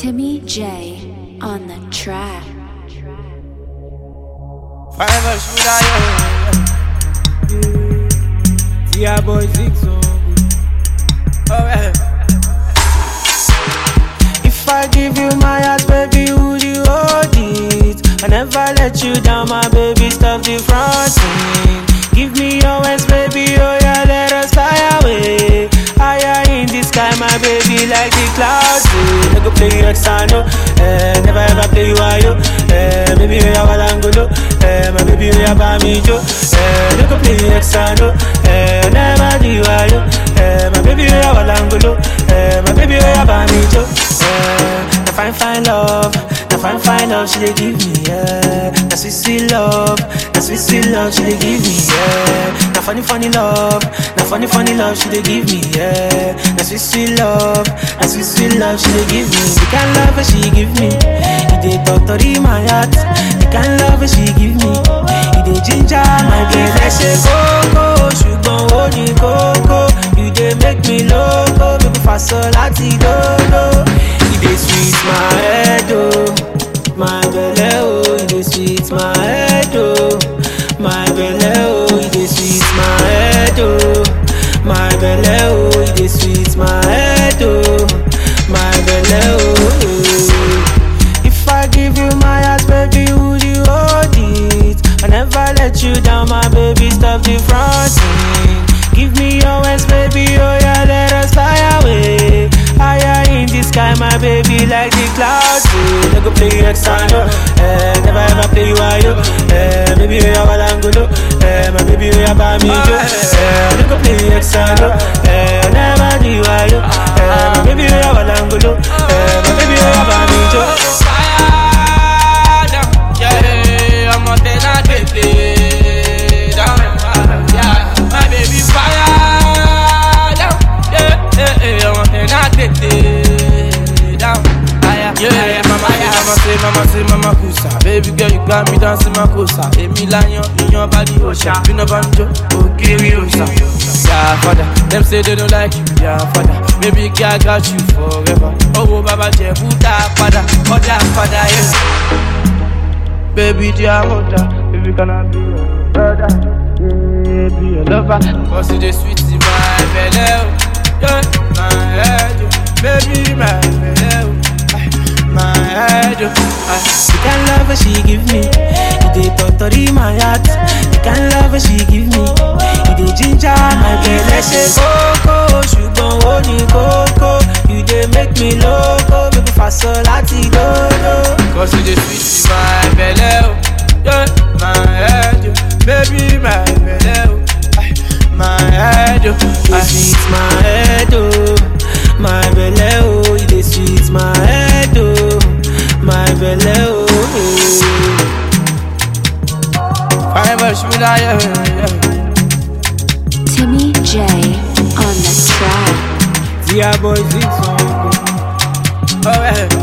Timmy J on the track. Forever should I Yeah, boy, six song. oh, yeah. If I give you my heart, baby, would you hold it? I never let you down, my baby, stop the fronting. Give me your hands, baby, oh yeah, let us fly away. Higher in the sky, my baby, like the clouds. Eh. Never play you exano, eh, never ever play you ayo. Eh, baby, oh yeah, walangolo, eh, my baby, oh yeah, bamijo. Eh, never play you exano, eh, never do you ayo. Eh, my baby, oh yeah, walangolo, eh, my baby, oh yeah, bamijo. Eh, the fine, fine love, the fine, fine love she dey give me, yeah. The sweet, sweet love, the sweet, sweet love she dey give me, yeah. The funny, funny love, the funny, funny love she dey give me, yeah. The sweet, sweet love, the sweet, sweet love she dey give me. The kind love that she give me, it dey torture my heart. The kind love that she give me, it dey ginger my brain. Ẹ ṣe kókó, ṣùgbọ́n ó ní kókó. You dey make me loco, baby faso láti dolo. E dey sweet my head o, my belle o. E dey sweet my head o, my belle o. E dey sweet my head o, my belle o. E dey sweet my head o, my belle o. If I give you my heart, baby, would you hold it? I never let you down, my baby, stop the fronting. Give me your hands, baby, oh yeah, let us fly away. Higher in the sky, my baby, like the clouds. Eh, never play you exano, eh, never ever play you ayo. Eh, baby, oh yeah, walangolo, eh, my baby, oh yeah, bamijo. Eh, never play you exano, eh, never do you ayo. Eh, my baby, oh yeah, walangolo, eh, my baby, oh yeah, bamijo. Fire down, yeah, I'm a ten and twenty down, yeah, my baby fire down, yeah, yeah, yeah, I'm a ten and twenty down, yeah, yeah, mama, yeah, mama say, mama say, mama kusa, baby girl you got me dancing my kusa, Emi lion in your body, osha, you know banjo, okiri osha, yeah, father, them say they don't like you, yeah, father, baby girl I got you forever, oh, baba jebu da father, oh da father, yeah. Baby, dear mother, baby, can I be your brother? Yeah, be your lover. Cause you the sweet in my belly, oh. yeah, my head, oh. baby, my belly, oh. Ay, my head, oh. Ay. The kind love that she give me, it dey torture my heart. The kind love that she give me, it dey ginger my brain. Ẹ ṣe kókó, ṣùgbọ́n ó ní kókó. You dey make me loco, baby faso láti dodo. Cause you the sweet in my belly, oh. yeah, my head, oh. baby, my belly, oh. Ay, my head, oh. You dey sweet my head oh, my belle oh. You dey sweet my head oh, my belle oh. Forever should I, yeah, yeah. Timmy J on the track. Yeah, boy, six song. Oh, yeah.